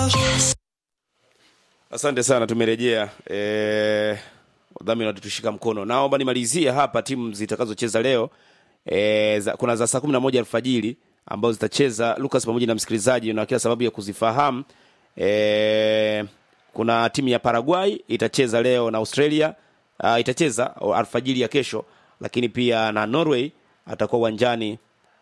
Asante sana, tumerejea. Eh, wadhamini watatushika mkono. Naomba nimalizie hapa timu zitakazocheza leo. E, za, kuna za saa kumi na moja alfajiri ambazo zitacheza Lucas pamoja na msikilizaji na kila sababu ya kuzifahamu. E, kuna timu ya Paraguay itacheza leo na Australia. Uh, itacheza alfajiri ya kesho, lakini pia na Norway atakuwa uwanjani.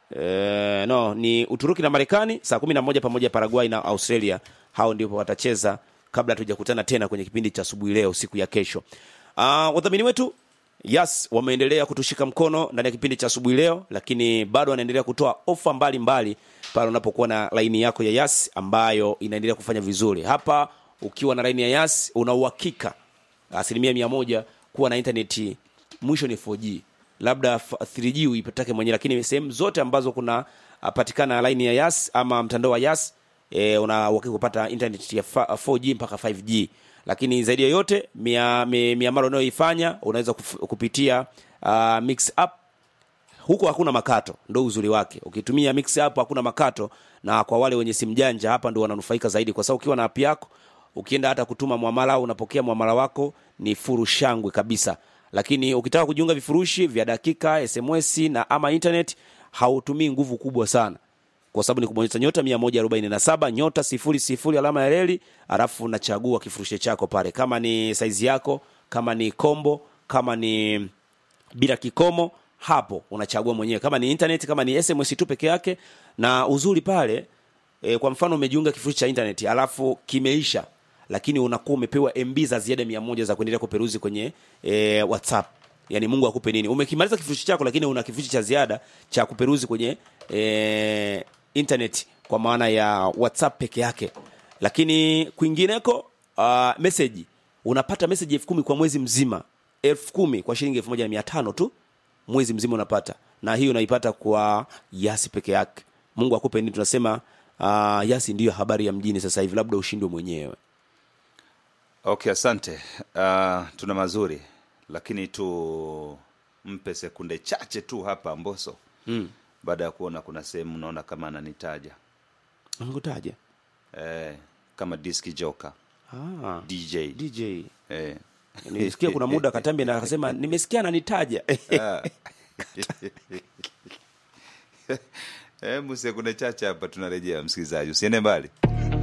E, no ni Uturuki na Marekani saa kumi na moja pamoja Paraguay na Australia. Hao ndipo watacheza kabla hatujakutana tena kwenye kipindi cha asubuhi leo siku ya kesho. Uh, wadhamini wetu Yas wameendelea kutushika mkono ndani ya kipindi cha asubuhi leo, lakini bado wanaendelea kutoa ofa mbalimbali pale unapokuwa na laini yako ya Yas ambayo inaendelea kufanya vizuri. Hapa ukiwa na laini ya Yas una uhakika asilimia mia moja kuwa na intaneti mwisho ni 4G, labda 3G uipatake mwenyewe, lakini sehemu zote ambazo kuna uh, patikana laini ya Yas ama mtandao wa Yas e, una uhakika kupata internet ya 4G mpaka 5G lakini zaidi ya yote miamala mia, mia unayoifanya unaweza kuf, kupitia uh, mix up huko hakuna makato, ndo uzuri wake. Ukitumia mix up hakuna makato, na kwa wale wenye simu janja hapa ndo wananufaika zaidi, kwa sababu ukiwa na app yako ukienda hata kutuma mwamala au unapokea mwamala wako ni furu shangwe kabisa. Lakini ukitaka kujiunga vifurushi vya dakika, SMS na ama internet hautumii nguvu kubwa sana kwa sababu ni kubonyeza nyota 147 nyota sifuri sifuri alama ya reli, alafu unachagua kifurushi chako pale, kama ni saizi yako, kama ni kombo, kama ni bila kikomo, hapo unachagua mwenyewe, kama ni internet, kama ni SMS tu peke yake. Na uzuri pale e, kwa mfano umejiunga kifurushi cha internet alafu kimeisha, lakini unakuwa umepewa MB za ziada mia moja za kuendelea kuperuzi kwenye e, WhatsApp. Yani Mungu akupe nini, umekimaliza kifurushi chako, lakini una kifurushi cha ziada cha kuperuzi kwenye e, internet kwa maana ya WhatsApp peke yake, lakini kwingineko uh, message unapata message elfu kumi kwa mwezi mzima, elfu kumi kwa shilingi elfu moja na mia tano tu mwezi mzima unapata, na hiyo unaipata kwa Yasi peke yake. Mungu akupe nini, tunasema uh, Yasi ndiyo habari ya mjini sasa hivi, labda ushindwe mwenyewe. Okay, asante. Uh, tuna mazuri lakini tumpe sekunde chache tu hapa Mboso mm. baada ya kuona kuna sehemu unaona kama ananitaja Amekutaja eh, kama diski joker ah, DJ DJ eh. nilisikia kuna muda Katambi na akasema nimesikia ananitaja Hebu sekunde chache hapa, tunarejea msikilizaji, usiende mbali.